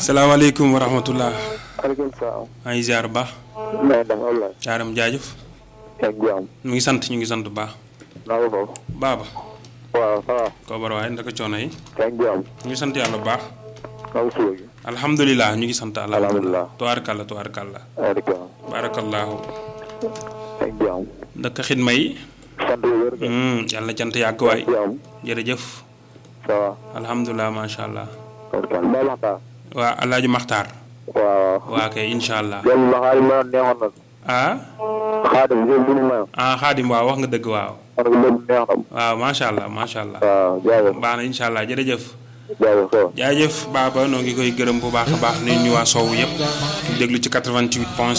salaamaaleykum wa rahmatullah maaleykum salaam. maa ngi ziar bu baax maa ngi dem Ablaye. jaaram jaajëf ak jàmm. ñu ngi sant ñu ngi sant bu baax naa ko foofu. baaba waaw ça va. koobar waaye ndaka coono yi ak jàmm. ñu ngi sant yàlla bu baax naa ko suba gi. alhamdulilah ñu ngi sant Alhamdulilah. tubaarkalla tubaarkalla ak jàmm. barakallahu ak jàmm. ndaka xidma yi sant bu wér. Hmm, yàlla na cant yàgg waay ak jàmm. jërëjëf ça va. alhamdulilah macha allah ok Mbaye Makhtar. waa alaaji maxtaar waaw. waa kay incha allah jël la xaalis ma neexoon na. ah xaadim jël bu ñu mayoon. ah xaadim waaw wax nga dëgg waaw man ko lépp neex na. waaw macha allah macha allah waaw jaajëf. baax na incha allah jërëjëf jaajëf ça va. jaajëf baaba noo ngi koy gërëm bu baax a baax nuyu ñu waa Sow yëpp ñu déglu ci 88 point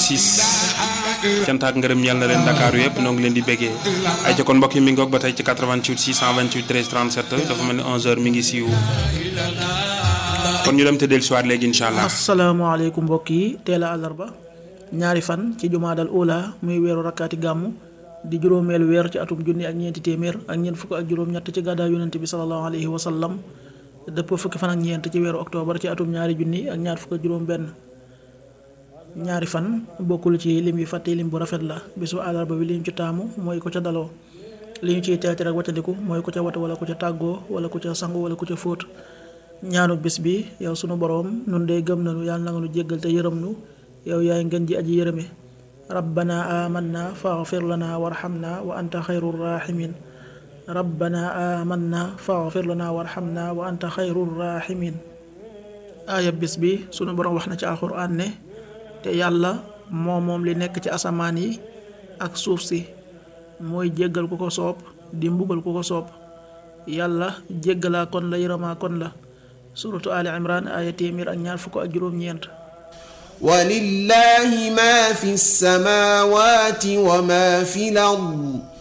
6 cant ak ngërëm ñeel na leen Dakar yëpp noo ngi leen di béggee ay ca kon mbokk yi mi ngoog ba tey ci 88 628 13 37 dafa mel ni 11h mi ngi siiw kon ñu dem te dellusiwaat léegi incha allah. asalaamaaleykum mbokk yi teel a àllarba ñaari fan ci jumaadal ula muy weeru rakkaati gàmmu di juróomeelu weer ci atum junni ak ñeenti téeméer ak ñeent fukk ak juróom-ñett ci gàddaay yonente bi salallahu alayhi wa sallam dëpp fukki fan ak ñeent ci weeru octobre ci atum ñaari junni ak ñaar fukk ak juróom-benn ñaari fan bokkul ci lim yu fàtte lim bu rafet la bisu àllarba bi li ñu ci taamu mooy ko ca daloo li ñu ciy teete rek waccandiku mooy ko ca wata wala ko ca tàggoo wala ko ca sangu wala ko ca fóot ñaanu bis bi yow sunu boroom nun de gëm nañu yàlla na nga nu jéggal te yërëm nu yow yaay ngeen ji aji yërëme rabbana amanna faghfir lana warhamna wa anta xayru rahimin rabbana amanna faghfir lana warhamna wa anta xayru rahimin aaya bis bi sunu boroom wax na ci alxuraan ne te yàlla moo moom li nekk ci asamaan yi ak suuf si mooy jéggal ku ko soob di mbugal ku ko soob yàlla jéggalaa kon la yërëmaa kon la suratu ali imran aaya téeméer ak ñaar fukk ak juróom-ñeent ولله ما في السماوات وما في الأرض